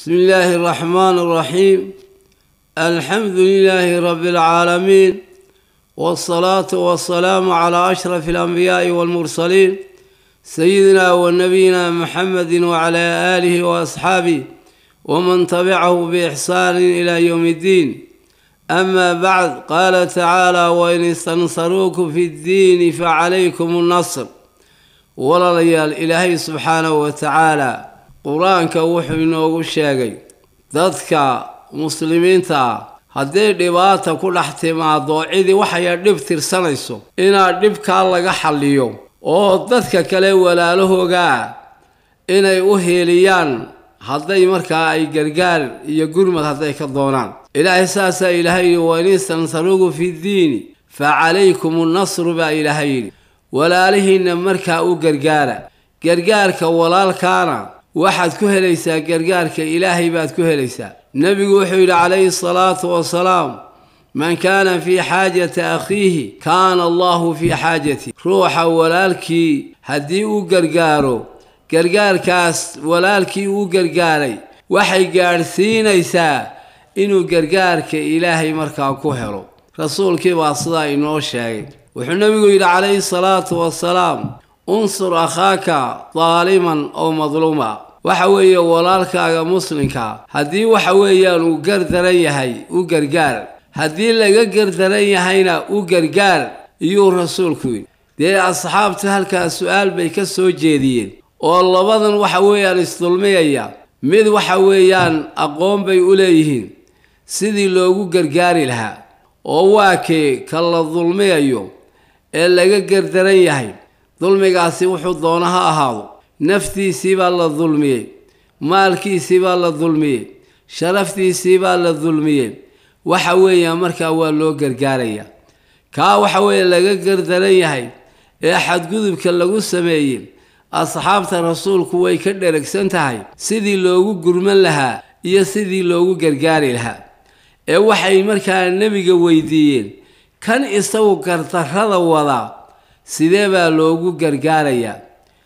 بسم الله الرحمن الرحيم الحمد لله رب العالمين والصلاة والسلام على أشرف الأنبياء والمرسلين سيدنا ونبينا محمد وعلى آله وأصحابه ومن تبعه بإحسان إلى يوم الدين أما بعد قال تعالى وإن استنصروكم في الدين فعليكم النصر ولا ليال إلهي سبحانه وتعالى qur-aanka wuxuu inoogu sheegay dadka muslimiinta ah hadday dhibaata ku dhex timaado cidii waxaya dhib tirsanayso inaad dhibkaa laga xalliyo oo dadka kale walaalahoogaa inay u hiiliyaan hadday markaa ay gargaar iyo gurmad hadday ka doonaan ilaahay saasaa ilaahay yidhi wain istansaruugu fi ddiini fa calaykum nnasru baa ilaahay yidhi walaalihiinna markaa u gargaara gargaarka walaalkaana waxaad ku helaysaa gargaarka ilaahay baad ku helaysaa nebigu wuxuu yidhi calayhi salaatu wasalaam man kaana fii xaajati akhiihi kaana allahu fii xaajati ruuxa walaalkii haddii uu gargaaro gargaarkaas walaalkii uu gargaaray waxay gaadhsiinaysaa inuu gargaarka ilaahay markaa ku helo rasuulkii baa sidaa inoo sheegay wuxuu nebigu yidhi calayhi salaatu wasalaam unsur akhaaka daaliman oo madluuma waxa weeye walaalkaaga muslimka haddii waxa weeyaan uu gardaran yahay u gargaar haddii laga gardaran yahayna u gargaar iyuu rasuulku yidhi dee asxaabtu halkaa su-aal bay ka soo jeediyeen oo labadan waxa weeyaan isdulmiyaya mid waxa weeyaan aqoon bay u leeyihiin sidii loogu gargaari lahaa oo waa kee ka la dulmiyayo ee laga gardaran yahay dulmigaasi wuxuu doona ha ahaado naftiisii baa la dulmiyey maalkiisii baa la dulmiyey sharaftiisii baa la dulmiyey waxa weeyaan markaa waa loo gargaarayaa kaa waxa weeye laga gardaran yahay ee xadgudubka lagu sameeyey asxaabta rasuulku way ka dheragsan tahay sidii loogu gurman lahaa iyo sidii loogu gargaari lahaa ee waxay markaa nebiga weydiiyeen kan isagu gardarrada wadaa sidee baa loogu gargaarayaa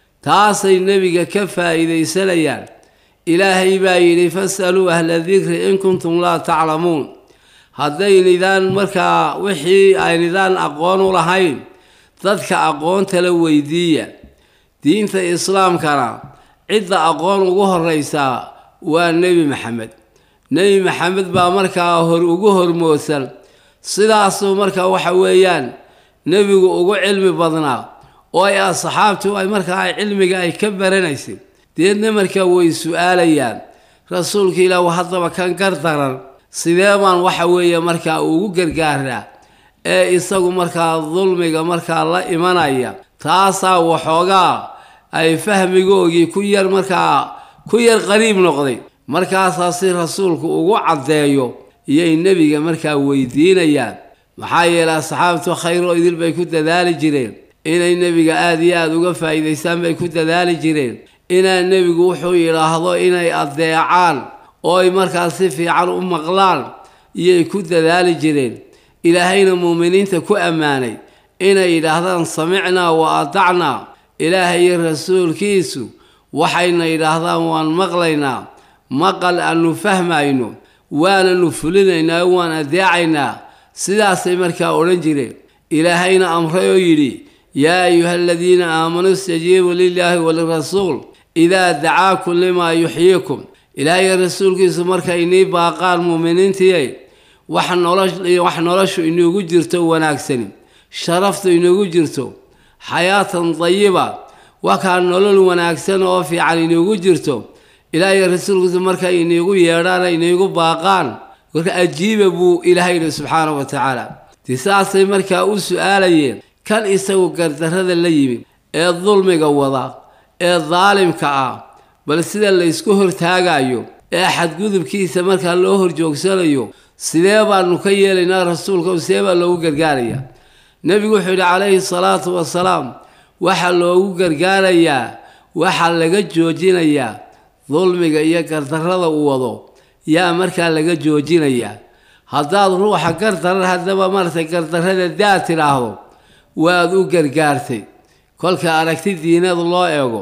taasay nebiga ka faa'iidaysanayaan ilaahay baa yidhi fas'aluu ahla dikri in kuntum laa taclamuun haddaynidaan markaa wixii aynidaan aqoon u lahayn dadka aqoontala weydiiya diinta islaamkana cidda aqoon ugu horraysaa waa nebi maxamed nebi maxamed baa markaa hor ugu hormoodsan sidaasuu markaa waxa weeyaan nebigu ugu cilmi badnaa oo ay asxaabtu ay markaa ay cilmiga ay ka baranaysay deedna markaa way su-aalayaan rasuulka ilaah haddaba kan gardaran sidee baan waxa weeye markaa ugu gargaaraa ee isagu markaa dulmiga markaa la imanaya taasaa waxoogaa ay fahmigoogii ku yar markaa ku yar qariib noqday markaasaa si rasuulku ugu caddeeyo iyay nebiga markaa weydiinayaan maxaa yeelay asxaabtu khayroo idil bay ku dadaali jireen inay nebiga aada iyo aada uga faa'iidaystaan bay ku dadaali jireen inaa nebigu wuxuu yidhaahdo inay addeecaan oo ay markaas si fiican u maqlaan iyay ku dadaali jireen ilaahayna muuminiinta ku ammaanay inay yidhaahdaan samicnaa wa adacnaa ilaahay iyo rasuulkiisu waxayna yidhaahdaan waan maqlaynaa maqal aanu fahmayno waananu fulinaynaa waan addeecaynaa sidaasay markaa odhan jireen ilaahayna amray oo yidhi yaa ayuha aladiina aamanuu istajiibuu lilaahi walirasuul idaa dacaakum limaa yuxyiikum ilaahay rasuulkiisu markay inii baaqaan muuminiintiiy wax nolowax noloshu inuugu jirto wanaagsani sharaftu inuugu jirto xayaatan dayiba wakaa nolol wanaagsan oo fiican inuugu jirto ilaahay rasuulkiisu markay iniigu yeedhaan iniigu baaqaan marka ajiiba buu ilaahay yidhi subxaana wa tacaala dee saasay markaa u su-aalayeen kan isagu gardarrada la yimid ee dulmiga wada ee daalimka ah bal sida laysku hortaagayo ee xadgudubkiisa markaa loo horjoogsanayo sidee baanu ka yeelaynaa rasuulka sidee baa loogu gargaarayaa nebigu wuxuu yidhi calayhi salaatu wasalaam waxaa loogu gargaarayaa waxaa laga joojinayaa dulmiga iyo gardarrada uu wado yaa markaa laga joojinayaa haddaad ruuxa gardarar haddaba maratay gardarrada daad tidhaahdo waad u gargaartay kolka aragti diinada loo eego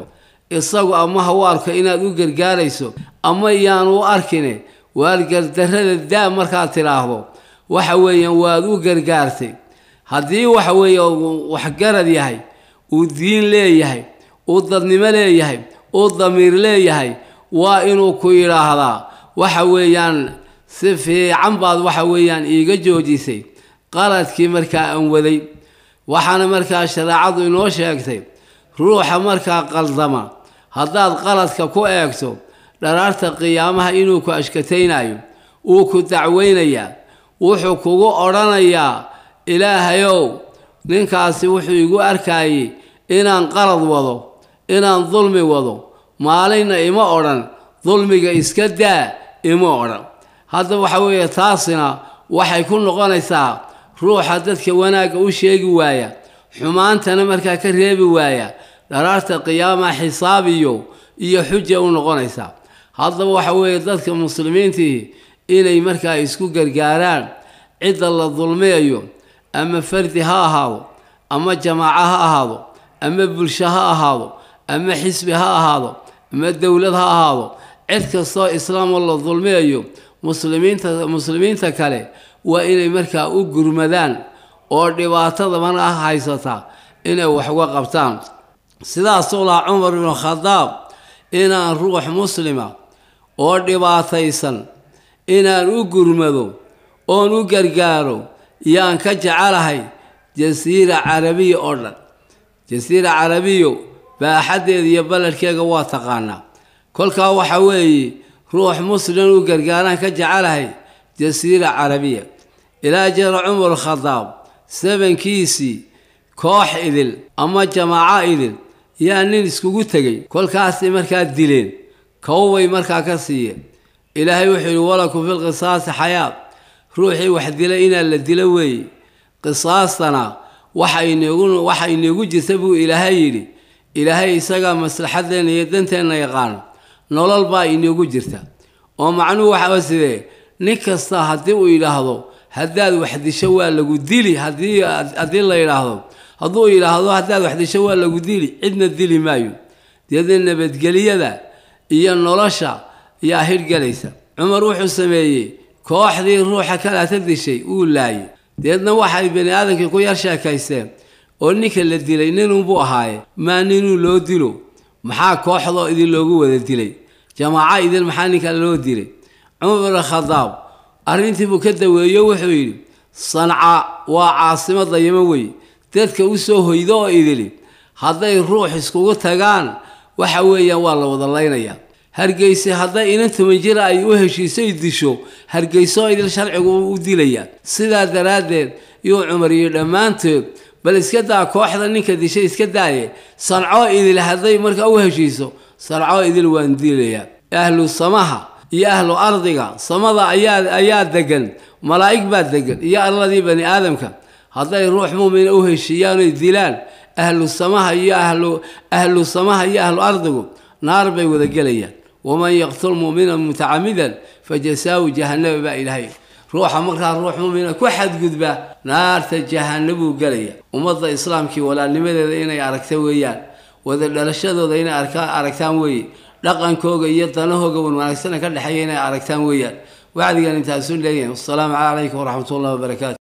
isagu ama ha u arko inaad u gargaarayso ama iyaan u arkine waad gardarrada daa markaad tidhaahdo waxa weeyaan waad u gargaartay haddii waxa weeye waxgarad yahay uu diin leeyahay uu dadnimo leeyahay uu damiir leeyahay waa inuu ku yidhaahdaa waxa weeyaan si fiican baad waxa weeyaan iiga joojisay qaladkii markaa aan waday waxaana markaa shareecadu inoo sheegtay ruuxa markaa qaldama haddaad qaladka ku eegto dharaarta qiyaamaha inuu ku ashkataynayo wuu ku dacweynayaa wuxuu kugu odhanayaa ilaahayow ninkaasi wuxuu igu arkayey inaan qalad wado inaan dulmi wado maalinna ima odhan dulmiga iska daa ima odhan hadda waxa weeye taasina waxay ku noqonaysaa ruuxa dadka wanaagga u sheegi waaya xumaantana markaa ka reebi waaya dharaarta qiyaama xisaab iyo iyo xuja u noqonaysaa haddaba waxa weeye dadka muslimiintii inay markaa isku gargaaraan cidda la dulmiyayo ama fardi ha ahaado ama jamaaco ha ahaado ama bulsho ha ahaado ama xisbi ha ahaado ama dowlad ha ahaado cid kastoo islaamoo la dulmiyayo muslimiinta muslimiinta kale waa inay markaa u gurmadaan oo dhibaatada markaa haysata inay wax uga qabtaan sidaasuu lahaa cumar ibnu khadaab inaan ruux muslima oo dhibaataysan inaan u gurmado oon u gargaaro yaan ka jecelahay jasiira carabiya oo dhan jasiira carabiyo baaxaddeeda iyo balladhkeega waa taqaanaa kolkaa waxa weeye ruux muslim u gargaaraan ka jecelahay jasiira carabiya ilaa jara cumar khadaab sabankiisii koox idil ama jamaaco idil yaa nin iskugu tegey kolkaasay markaa dileen kowbay markaa ka siiyeen ilaahay wuxuu yidhi walakum filqisaasi xayaat ruuxii wax dilay inaa la dilo weeye qisaastana waxa inoogu waxa inoogu jirta buu ilaahay yidhi ilaahay isagaa maslaxadeenna iyo danteenna yaqaano nolol baa inoogu jirta oo macnuhu waxaa sidee nin kasta haddii uu yidhaahdo haddaad wax disho waa lagu dili haddii haddii la yidhaahdo hadduu yidhaahdo haddaad wax disho waa lagu dili cidna dili maayo deedna nabadgeliyada iyo nolosha yaa hirgelaysa cumar wuxuu sameeyey kooxdii ruuxa kalaata dishay uu laayay deedna waxay bani aadamkii ku yar sheekaysteen oo ninka la dilay ninunbuu ahaaye maa ninuu loo dilo maxaa kooxdoo idin loogu wada dilay jamaaco idin maxaa ninka loo dilay cumar bin khadaab arrintii buu ka daweeyo wuxuu yidhi sanca waa caasimada yama wey dadka u soo hoydo oo idili hadday ruux iskugu tagaan waxa weeyaan waa la wada laynayaa hargeyse hadday inan toban jira ay u heshiisay disho hargeysoo idil sharcigu u dilayaa sidaa daraaddeed yuu cumar iyo dhammaantood bal iska daa kooxda ninka dishay iska daaye sancoo idil hadday markaa u heshiiso sancoo idil waan dilayaa ahlu samaha iyo ahlu ardiga samada ayaa ayaa degan malaa'ig baa degan iyo arladii bani aadamka hadday ruux muumina u heshiiyaan oy dilaan ahlu samaha iyo ahlu ahlu samaha iyo ahlu ardigu naar bay wada gelayaan waman yaqtul muumina mutacamidan fajasaahu jahannama baa ilaahay ruuxa markaa ruux muumina ku xadgudba naarta jahanabuu gelaya ummadda islaamkii walaalnimadeeda inay aragta weeyaan wada dhalashadooda inay aragtaan weeye dhaqankooga iyo danahooga wan wanaagsana ka dhexeeya inay aragtaan weeyaan wacdigan intaasu leeyahay wasalaamu calaykum waraxmat ullahi wabarakaatu